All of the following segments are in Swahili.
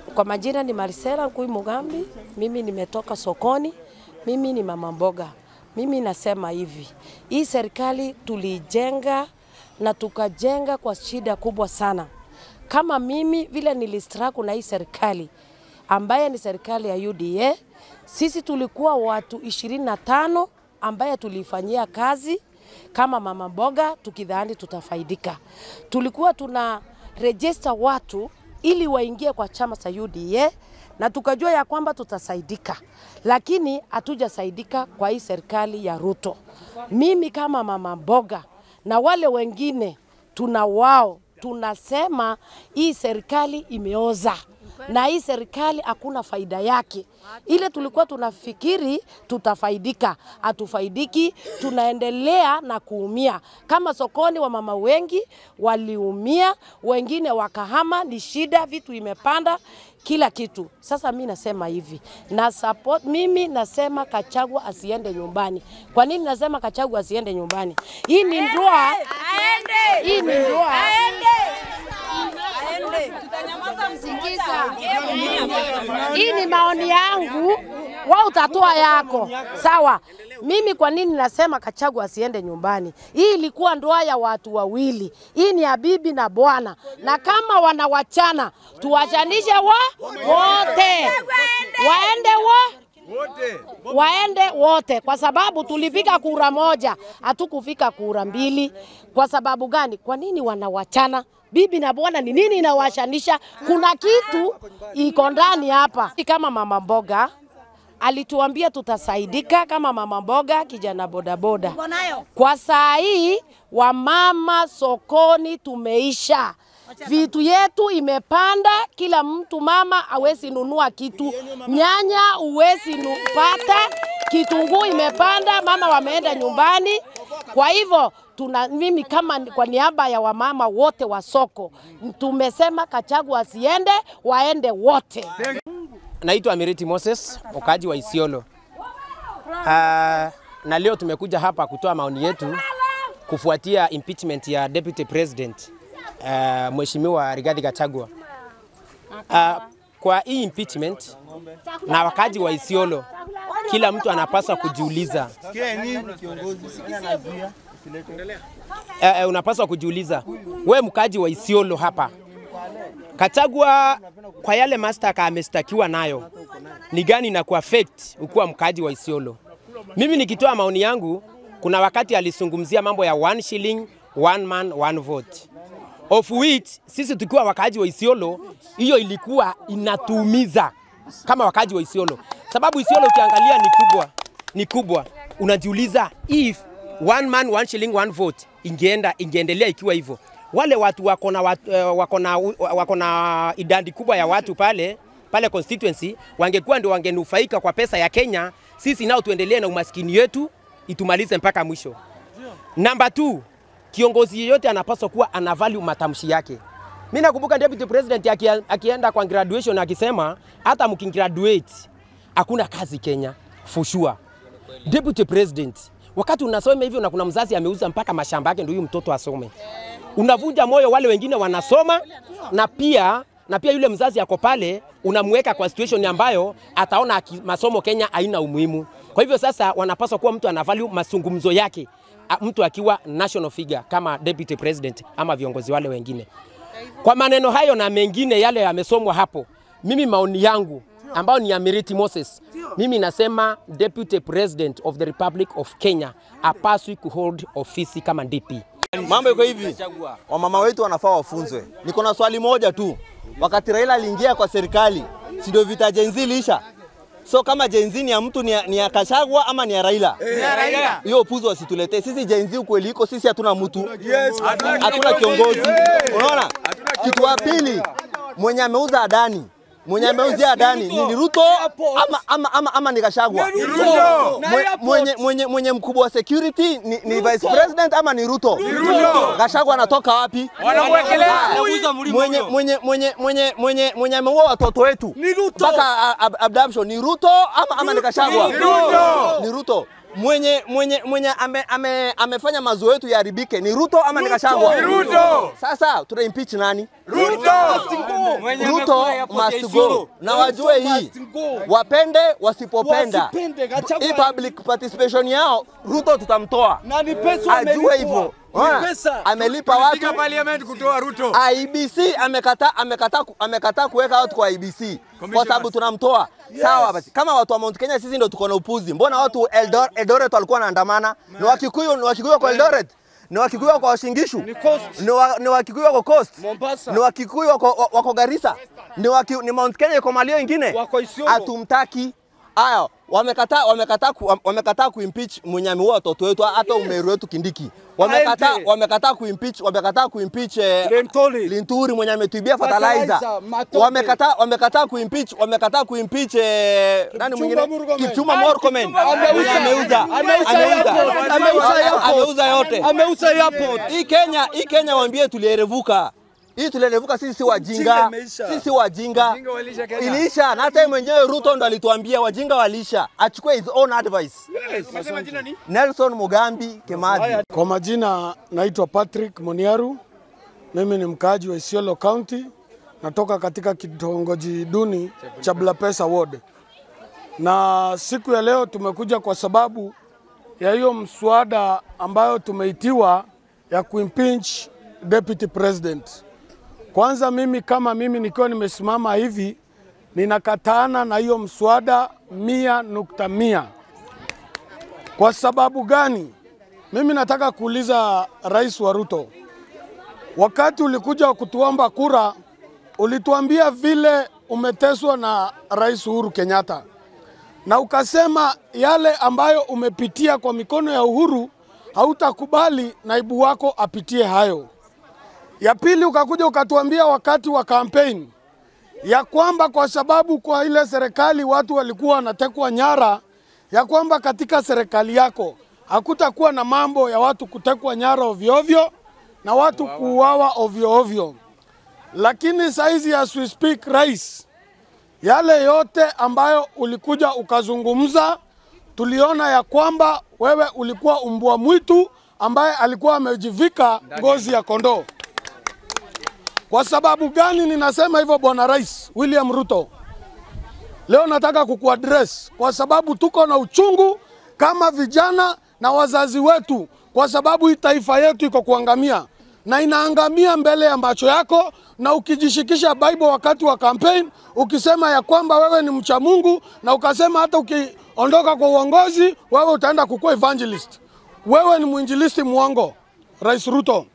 Kwa majina ni Marisela Nkui Mugambi, mimi nimetoka sokoni, mimi ni mama mboga. Mimi nasema hivi, hii serikali tulijenga na tukajenga kwa shida kubwa sana. Kama mimi vile nilistraku na hii serikali ambaye ni serikali ya UDA, sisi tulikuwa watu ishirini na tano ambaye tulifanyia kazi kama mama mboga tukidhani tutafaidika. Tulikuwa tuna register watu ili waingie kwa chama cha UDA na tukajua ya kwamba tutasaidika, lakini hatujasaidika kwa hii serikali ya Ruto. Mimi kama mama mboga na wale wengine tuna wao tunasema hii serikali imeoza na hii serikali hakuna faida yake. Ile tulikuwa tunafikiri tutafaidika, hatufaidiki, tunaendelea na kuumia. Kama sokoni, wamama wengi waliumia, wengine wakahama, ni shida, vitu imepanda kila kitu. Sasa mi nasema hivi na support, mimi nasema Kachagwa asiende nyumbani. Kwa nini nasema Kachagwa asiende nyumbani? Hii ni ndoa, hii ni ndoa hii ni maoni yangu, wa utatoa yako sawa. Mimi kwa nini nasema Kachagwa asiende nyumbani? Hii ilikuwa ndoa ya watu wawili, hii ni ya bibi na bwana, na kama wanawachana tuwachanishe wa wote, waende wa waende wote, kwa sababu tulipiga kura moja, hatukufika kura mbili. Kwa sababu gani? Kwa nini wanawachana? Bibi na bwana ni nini inawashanisha? Kuna kitu iko ndani hapa. Kama mama mboga alituambia tutasaidika kama mama mboga, kijana bodaboda. Kwa saa hii wamama sokoni tumeisha vitu yetu imepanda, kila mtu mama hawezi nunua kitu, nyanya huwezi pata, kitunguu imepanda, mama wameenda nyumbani. Kwa hivyo tuna mimi kama kwa niaba ya wamama wote wa soko tumesema Kachagwa asiende, waende wote. Naitwa Amiriti Moses, mkaji wa Isiolo. Uh, na leo tumekuja hapa kutoa maoni yetu kufuatia impeachment ya Deputy President uh, Mheshimiwa Rigathi Gachagua. Uh, kwa hii impeachment na wakaji wa Isiolo, kila mtu anapaswa kujiuliza uh, uh, unapaswa kujiuliza we mkaji wa Isiolo hapa, Gachagua kwa yale mastaka amestakiwa nayo ni gani na kuaffect ukuwa mkaji wa Isiolo? Mimi nikitoa maoni yangu, kuna wakati alizungumzia mambo ya one shilling one man one vote of which sisi tukiwa wakaaji wa Isiolo, hiyo ilikuwa inatuumiza kama wakaaji wa Isiolo, sababu Isiolo ukiangalia ni kubwa, ni kubwa. Unajiuliza if one man one shilling one vote ingeenda ingeendelea ikiwa hivyo, wale watu wako na watu, uh, wako na wako na idadi kubwa ya watu pale pale constituency wangekuwa ndio wangenufaika kwa pesa ya Kenya, sisi nao tuendelee na umaskini wetu itumalize mpaka mwisho. Namba 2 kiongozi yeyote anapaswa kuwa ana value matamshi yake. Mimi nakumbuka deputy president akia, akienda kwa graduation akisema hata mkigraduate hakuna kazi Kenya for sure. Deputy president, wakati unasoma hivyo na kuna mzazi ameuza mpaka mashamba yake ndio huyu mtoto asome, unavunja moyo wale wengine wanasoma, na pia na pia yule mzazi ako pale unamweka kwa situation ambayo ataona masomo Kenya haina umuhimu. Kwa hivyo sasa wanapaswa kuwa mtu ana value mazungumzo yake mtu akiwa national figure kama deputy president ama viongozi wale wengine. Kwa maneno hayo na mengine yale yamesomwa hapo, mimi maoni yangu ambayo ni ya Miriti Moses, mimi nasema deputy president of the Republic of Kenya apaswi kuhold ofisi kama DP. Mambo iko hivi, wamama wetu wanafaa wafunzwe. Niko na swali moja tu, wakati Raila aliingia kwa serikali, si ndio vita Gen Z lisha? So kama Gen Z ni ya mtu ni ya, ni ya Kashagwa ama ni ya Raila? Ni ya Raila. Hiyo upuzi wasituletee. Sisi Gen Z ukweli iko sisi hatuna mtu. Yes. Hatuna kiongozi. Unaona? Kitu wa pili mwenye ameuza Adani mwenye ameuzia Adani ni Ruto ama, ama, ama, ama ni Gachagua? Ni Ruto. Na Mwe- airport. Mwenye, mwenye, mwenye mkubwa wa security ni, ni vice president ama ni Ruto? Ruto. Gachagua anatoka wapi? Wanamwekelea Haya, adui. mwenye mwenye mwenye mwenye mwenye mwenye ameua watoto wetu Ni Ruto. mpaka a- ab- abduction ni Ruto ama ama ni Gachagua? Ni Ruto. Ni Ruto. mwenye mwenye mwenye ame, ame, amefanya mazoezi yetu yaharibike ni Ruto ama ni Gachagua? Ruto. Sasa tuna impeach nani? Ruto. Ruto must go, na wajue hii, wapende wasipopenda, hii public participation yao Ruto tutamtoa, Na ni pesa ajue hivyo. Ona, pesa. Amelipa watu Katika parliament kutoa Ruto. IBC amekataa amekataa ku- amekataa kuweka watu kwa IBC kwa sababu tunamtoa. Sawa basi, kama watu wa Mount Kenya sisi ndio tuko na upuzi. Mbona watu Eldor, Eldoret walikuwa wanaandamana? Ni Wakikuyu, ni Wakikuyu kwa Eldoret, ni Wakikuyu wako Washingishu, ni wa- ni Wakikuyu wako Coast, Mombasa. ni Wakikuyu wako, wako Garissa, ni, waki, ni Mount Kenya iko malio ingine, Wako Isiolo. hatumtaki. Aya, wamekataa wamekataa ku, wamekataa kuimpeach mwenye ameua watoto wetu, hata Umeru wetu Kindiki wamekataa Aende. wamekataa kuimpeach wamekataa kuimpeach eh, Lentoli. Linturi mwenye ametuibia Fertilizer, fertilizer. matope. Wamekataa wamekataa kuimpeach wamekataa kuimpeach eh, nani mwingine Murkomen. Kipchumba Ah, Murkomen. Kipchumba Mwenye ameuza. ameuza Ameuza airport. Ameuza airport. ameuza yote. Ameuza airport. Hii Kenya hii Kenya waambie tulierevuka. Hii tulierevuka sisi si wajinga. Ujinga imeisha. Sisi si wajinga. Wajinga walisha Kenya. Iliisha na hata yeye mwenyewe Ruto ndo alituambia wajinga walisha. Achukue his own advice. Umesema jina ni? Nelson Mugambi Kimathi. Kwa majina naitwa Patrick Moniaru. Mimi ni mkaaji wa Isiolo County, natoka katika kitongoji duni cha Blapesa Ward, na siku ya leo tumekuja kwa sababu ya hiyo mswada ambayo tumeitiwa ya kuimpeach deputy president. Kwanza mimi kama mimi nikiwa nimesimama hivi ninakataana na hiyo mswada mia nukta mia. Kwa sababu gani? Mimi nataka kuuliza Rais wa Ruto, wakati ulikuja kutuomba kura, ulituambia vile umeteswa na Rais Uhuru Kenyatta, na ukasema yale ambayo umepitia kwa mikono ya Uhuru hautakubali naibu wako apitie hayo. Ya pili, ukakuja ukatuambia wakati wa kampeni ya kwamba kwa sababu kwa ile serikali watu walikuwa wanatekwa nyara, ya kwamba katika serikali yako hakutakuwa na mambo ya watu kutekwa nyara ovyo ovyo na watu kuuawa ovyo ovyo. Lakini saizi as we speak, rais, yale yote ambayo ulikuja ukazungumza, tuliona ya kwamba wewe ulikuwa umbwa mwitu ambaye alikuwa amejivika ngozi ya kondoo. Kwa sababu gani ninasema hivyo, bwana Rais William Ruto? Leo nataka kukuaddress kwa sababu tuko na uchungu kama vijana na wazazi wetu, kwa sababu hii taifa yetu iko kuangamia na inaangamia mbele ya macho yako, na ukijishikisha Bible wakati wa campaign ukisema ya kwamba wewe ni mcha Mungu na ukasema hata ukiondoka kwa uongozi wewe utaenda kukuwa evangelist, wewe ni mwinjilisti mwongo, Rais Ruto.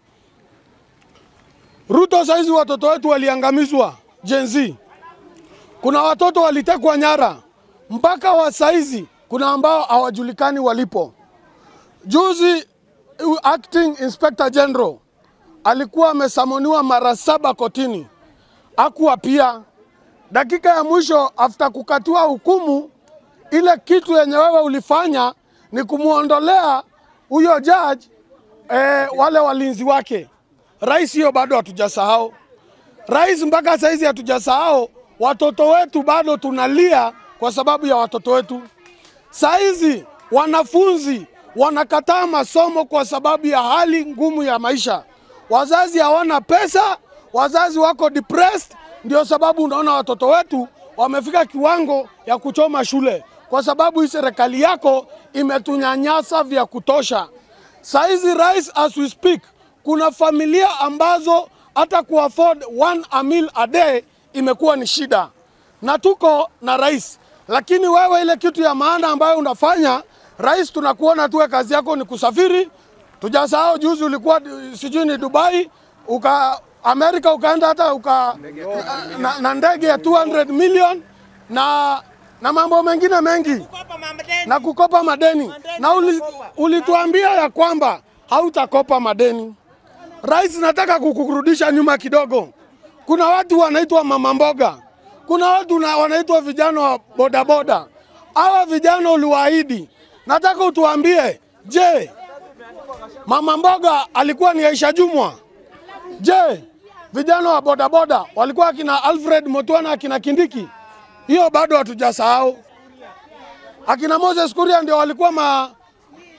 Ruto, saizi watoto wetu waliangamizwa Gen Z. Kuna watoto walitekwa nyara mpaka wa saizi kuna ambao hawajulikani walipo. Juzi uh, acting inspector general alikuwa amesamoniwa mara saba kotini, akuwa pia dakika ya mwisho after kukatiwa hukumu, ile kitu yenye wewe ulifanya ni kumwondolea huyo judge eh, wale walinzi wake. Rais, hiyo bado hatujasahau. Rais, mpaka saizi hatujasahau watoto wetu, bado tunalia kwa sababu ya watoto wetu. Saizi wanafunzi wanakataa masomo kwa sababu ya hali ngumu ya maisha. Wazazi hawana pesa, wazazi wako depressed. Ndio sababu unaona watoto wetu wamefika kiwango ya kuchoma shule, kwa sababu hii serikali yako imetunyanyasa vya kutosha. Saizi rais, as we speak, kuna familia ambazo hata kuafford one a meal a day imekuwa ni shida, na tuko na rais. Lakini wewe ile kitu ya maana ambayo unafanya rais, tunakuona tuwe kazi yako ni kusafiri. Tujasahau juzi ulikuwa eh, sijui ni Dubai uka Amerika ukaenda hata uka na, na ndege ya 200 million na na mambo mengine mengi na kukopa madeni na uli, ulituambia ya kwamba hautakopa madeni. Rais, nataka kukurudisha nyuma kidogo. Kuna watu wanaitwa mama mboga, kuna watu na- wanaitwa vijana wa bodaboda. Hawa vijana uliwaahidi, nataka utuambie, je, mama mboga alikuwa ni Aisha Jumwa? Je, vijana wa bodaboda walikuwa akina Alfred Motwana, akina Kindiki? Hiyo bado hatujasahau. Akina Moses Kuria ndio walikuwa ma,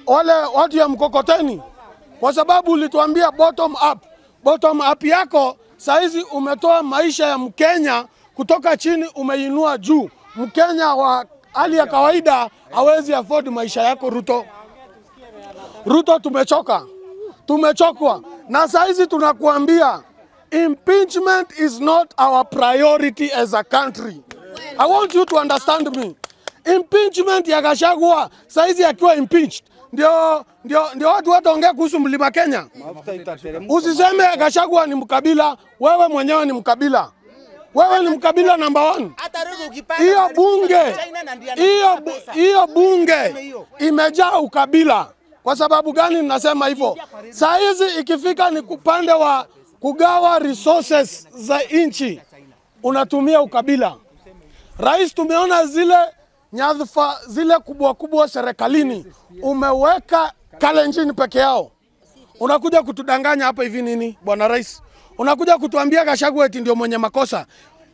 wale watu ya mkokoteni, kwa sababu ulituambia bottom up. Bottom up yako saizi umetoa maisha ya Mkenya kutoka chini umeinua juu. Mkenya wa hali ya kawaida hawezi afford maisha yako Ruto. Ruto, tumechoka, tumechokwa na saizi tunakuambia impeachment is not our priority as a country. I want you to understand me. Impeachment ya Gachagua saizi akiwa impeached ndio, ndio, ndio watu wataongea kuhusu mlima Kenya. Usiseme Gachagua ni mkabila, wewe mwenyewe ni mkabila. Wewe ni mkabila number one. Hiyo bunge hiyo bu- hiyo bunge imejaa ukabila. Kwa sababu gani ninasema hivyo? Saa hizi ikifika ni upande wa kugawa resources za nchi, unatumia ukabila. Rais, tumeona zile nyadhifa zile kubwa kubwa serikalini, umeweka Kalenjin peke yao. Unakuja kutudanganya hapa hivi nini, bwana rais? Unakuja kutuambia Gachagua eti ndio mwenye makosa.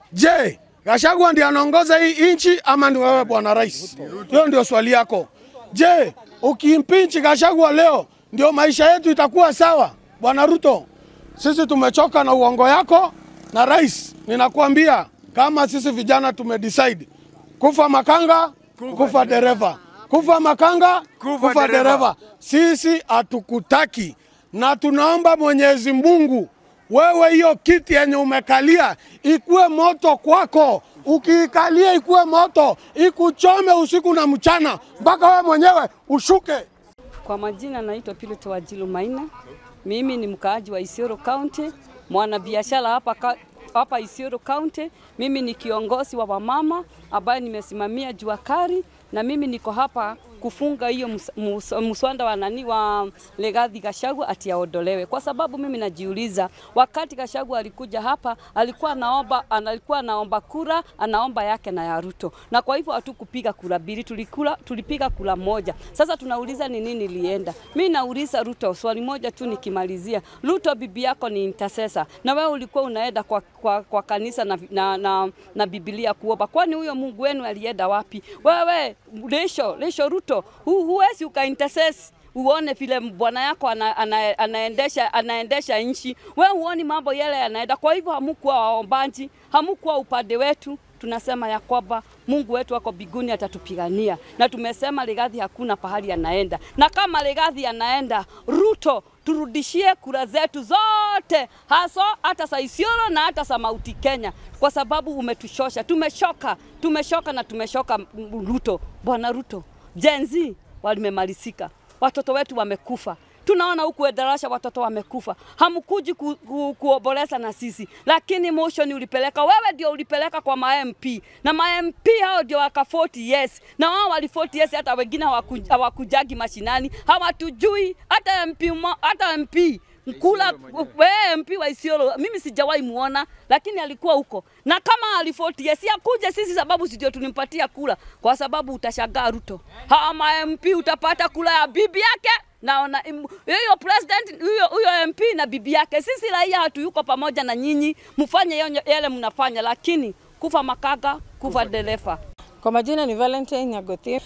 Je, Gachagua ndiye anaongoza hii nchi ama ni wewe bwana rais? Hiyo ndio swali yako. Je, ukimpinchi Gachagua leo ndio maisha yetu itakuwa sawa? Bwana Ruto, sisi tumechoka na uongo yako, na rais, ninakuambia kama sisi vijana tumedecide kufa makanga, kufa dereva, kufa makanga, Kufa kufa dereva. dereva. Sisi hatukutaki na tunaomba Mwenyezi Mungu, wewe hiyo kiti yenye umekalia ikuwe moto kwako, ukiikalia ikuwe moto, ikuchome usiku na mchana mpaka wewe mwenyewe ushuke. Kwa majina naitwa Pilot Wajilu Maina. Mimi ni mkaaji wa Isiolo County, mwanabiashara hapa ka- hapa Isiolo County. Mimi ni kiongozi wa wamama ambaye nimesimamia jua kali, na mimi niko hapa kufunga hiyo mus- mus- muswada wa nani wa Legathi Gachagua ati aondolewe, kwa sababu mimi najiuliza, wakati Gachagua alikuja hapa alikuwa anaomba alikuwa anaomba kura, anaomba yake na ya Ruto, na kwa hivyo hatukupiga kura mbili, tulikula tulipiga kura moja. Sasa tunauliza ni nini ilienda. Mimi nauliza Ruto swali moja tu nikimalizia. Ruto, bibi yako ni intercessor, na wewe ulikuwa unaenda kwa, kwa, kwa kanisa na, na, na, na Biblia kuomba, kwani huyo Mungu wenu alienda wapi? Wewe Lesho, Lesho Ruto, hu, huwezi uka intercess uone vile bwana yako ana, ana, anaendesha, anaendesha nchi. We huoni mambo yale yanaenda. Kwa hivyo hamukuwa waombaji, hamukuwa upande wetu. Tunasema ya kwamba Mungu wetu ako mbinguni atatupigania, na tumesema Legathi hakuna pahali anaenda, na kama Legathi anaenda, Ruto turudishie kura zetu zote, haswa hata za Isiolo na hata za Mauti Kenya, kwa sababu umetushosha. Tumeshoka, tumeshoka na tumeshoka. m- Ruto, bwana Ruto, Gen Z walimemalizika, watoto wetu wamekufa. Tunaona huku Endarasha watoto wamekufa, hamkuji ku, ku, kuomboleza na sisi, lakini motion ulipeleka wewe, ndio ulipeleka kwa ma MP na ma MP hao ndio waka 40 yes, na wao wali 40 yes, hata wengine hawaku- hawakujagi mashinani, hawatujui hata MP, mo- hata MP Mkula wewe MP wa Isiolo, mimi sijawahi muona, lakini alikuwa huko, na kama alifotia si akuje sisi, sababu si ndio tulimpatia kula, kwa sababu utashangaa Ruto, hama MP utapata kula ya bibi yake naona im- hiyo president huyo huyo MP na bibi yake. Sisi raia hatuyuko pamoja na nyinyi, mfanye yonyo- yale mnafanya, lakini kufa makaga, kufa dereva. Kwa majina ni Valentine Nyagothi,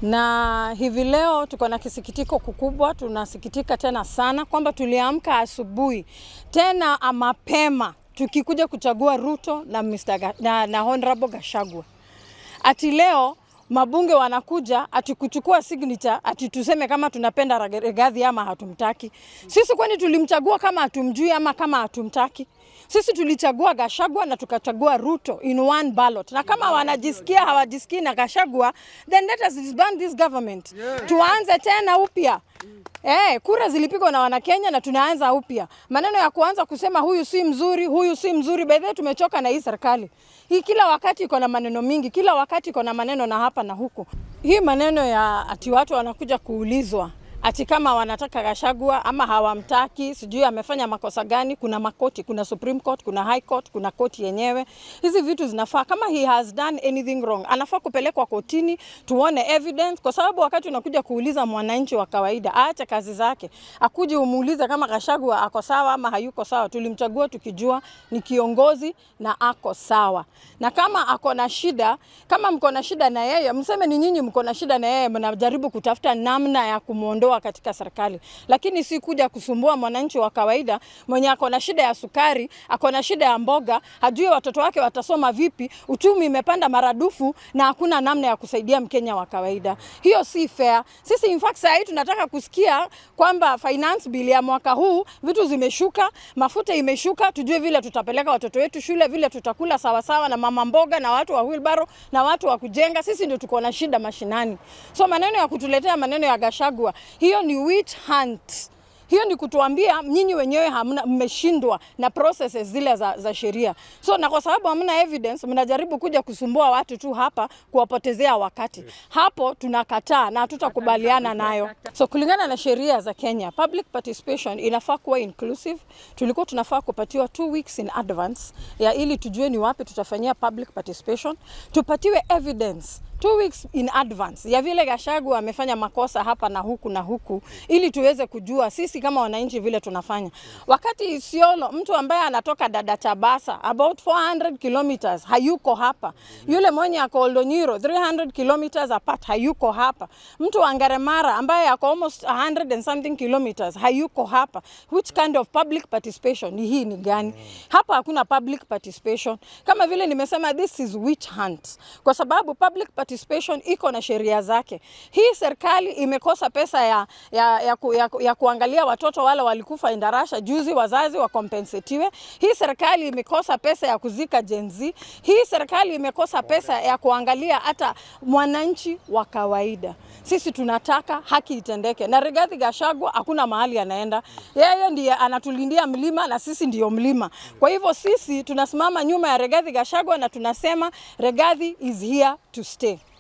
na hivi leo tuko na kisikitiko kikubwa. Tunasikitika tena sana kwamba tuliamka asubuhi tena mapema tukikuja kuchagua Ruto na, Mr. Ga, na, na Honorable Gachagua ati leo mabunge wanakuja ati kuchukua signature ati tuseme kama tunapenda Rage- Rigathi ama hatumtaki. Sisi kwani tulimchagua kama hatumjui ama kama hatumtaki? Sisi tulichagua Gashagwa na tukachagua Ruto in one ballot, na kama wanajisikia hawajisikii na Gashagwa, then let us disband this government, tuanze tena upya. Eh, kura zilipigwa na Wanakenya na tunaanza upya. Maneno ya kuanza kusema huyu si mzuri, huyu si mzuri, by the way tumechoka na hii serikali. Hii kila wakati iko na maneno mingi, kila wakati iko na maneno na hapa na huku. Hii maneno ya ati watu wanakuja kuulizwa ati kama wanataka Gachagua ama hawamtaki, sijui amefanya makosa gani. Kuna makoti, kuna Supreme Court, kuna High Court, kuna koti yenyewe. Hizi vitu zinafaa, kama he has done anything wrong, anafaa kupelekwa kotini tuone evidence, kwa sababu wakati unakuja kuuliza mwananchi wa kawaida, aache kazi zake, akuje umuulize kama Gachagua ako sawa ama hayuko sawa. Tulimchagua tukijua ni kiongozi na ako sawa, na kama ako na shida, kama mko na shida na yeye, mseme ni nyinyi mko na shida na yeye, mnajaribu kutafuta namna ya kumwondoa kutuondoa katika serikali, lakini si kuja kusumbua mwananchi wa kawaida mwenye ako na shida ya sukari, ako na shida ya mboga, hajui watoto wake watasoma vipi, uchumi imepanda maradufu na hakuna namna ya kusaidia Mkenya wa kawaida. Hiyo si fair. Sisi in fact saa hii tunataka kusikia kwamba finance bill ya mwaka huu vitu zimeshuka, mafuta imeshuka, tujue vile tutapeleka watoto wetu shule, vile tutakula sawasawa na mama mboga na watu wa wheelbarrow na watu wa kujenga. Sisi ndio tuko na shida mashinani. So maneno ya kutuletea maneno ya Gashagwa, hiyo ni witch hunt. Hiyo ni kutuambia nyinyi wenyewe hamna, mmeshindwa na processes zile za, za sheria. So na kwa sababu hamna evidence, mnajaribu kuja kusumbua watu tu hapa, kuwapotezea wakati. Hapo tunakataa na hatutakubaliana nayo. So kulingana na sheria za Kenya, public participation inafaa kuwa inclusive. Tulikuwa tunafaa kupatiwa two weeks in advance ya ili tujue ni wapi tutafanyia public participation, tupatiwe evidence two weeks in advance ya vile Gachagua amefanya makosa hapa na huku na huku, ili tuweze kujua sisi kama wananchi vile tunafanya. Wakati Isiolo, mtu ambaye anatoka dada Chabasa about 400 kilometers hayuko hapa, yule mwenye ako Oldonyiro 300 kilometers apart hayuko hapa, mtu wa Ngaremara ambaye ako almost 100 and something kilometers hayuko hapa. Which kind of public participation ni hii ni gani? Hapa hakuna public participation, kama vile nimesema, this is witch hunt, kwa sababu public participation iko na sheria zake. Hii serikali imekosa pesa ya, ya, ya, ku, ya, ya kuangalia watoto wale walikufa Indarasha juzi, wazazi wakompensetiwe. Hii serikali imekosa pesa ya kuzika Gen Z. Hii serikali imekosa pesa ya kuangalia hata mwananchi wa kawaida. Sisi tunataka haki itendeke, na Rigathi Gachagua hakuna mahali anaenda, yeye ndiye anatulindia mlima na sisi ndiyo mlima. Kwa hivyo sisi tunasimama nyuma ya Rigathi Gachagua na tunasema Rigathi is here to stay.